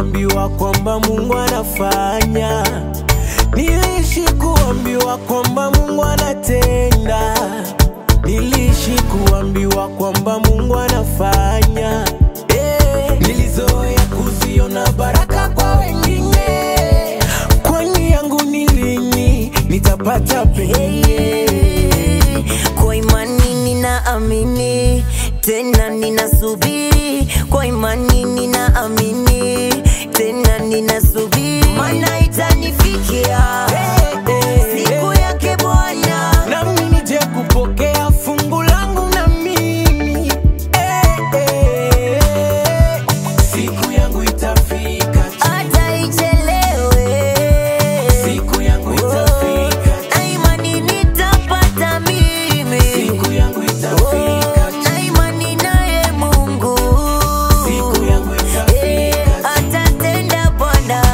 kuambiwa kwamba Mungu anafanya, niliishi kuambiwa kwamba Mungu anatenda, niliishi kuambiwa kwamba Mungu anafanya. Eh, nilizoea kuziona baraka kwa wengine, kwani yangu ni lini nitapata penye? Kwa imani ninaamini, tena ninasubiri. Kwa imani ninaamini, tena ninasubiri, maana itanifikia siku yake Bwana. nami nije kupokea fungu langu na mimi eh, eh. siku yangu itafika tu. hata ichelewe, siku yangu itafika tu. na imani nitapata mimi, siku yangu itafika tu. na imani naye Mungu siku yangu Eh, itafika tu. atatenda Bwana.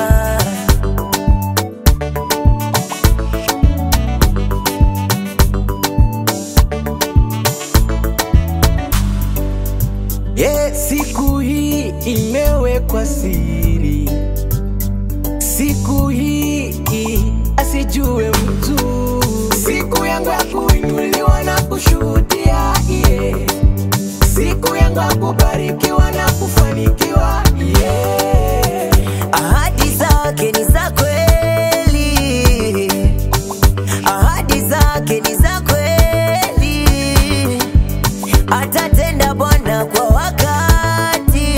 Yeah, siku hii imewekwa siri, siku hii asijue mtu, siku yangu ya kuinuliwa na kushuhudia yeah. siku yangu ya kubarikiwa na kufanikiwa yeah. Ahadi zake ni za kweli, ahadi zake ni za kweli, atatenda Bwana kwa wakati,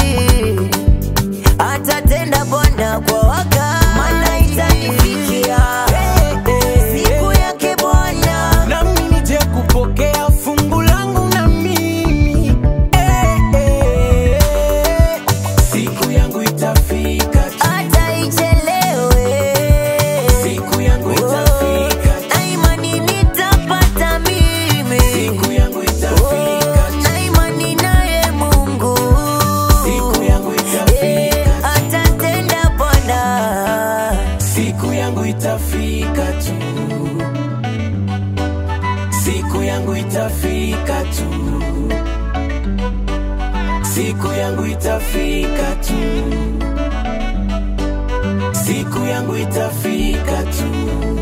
atatenda Bwana kwa wakati, maana itanifikia siku yake Bwana. nami nije kupokea fungu langu na mimi eh, eh. siku yangu itafika tu. hata ichelewe, siku yangu itafika tu. na imani nitapata mimi, siku yangu itafika tu. na imani naye Mungu siku yangu Eh, itafika tu. atatenda Bwana. siku yangu itafika tu siku yangu itafika tu siku yangu itafika tu siku yangu itafika tu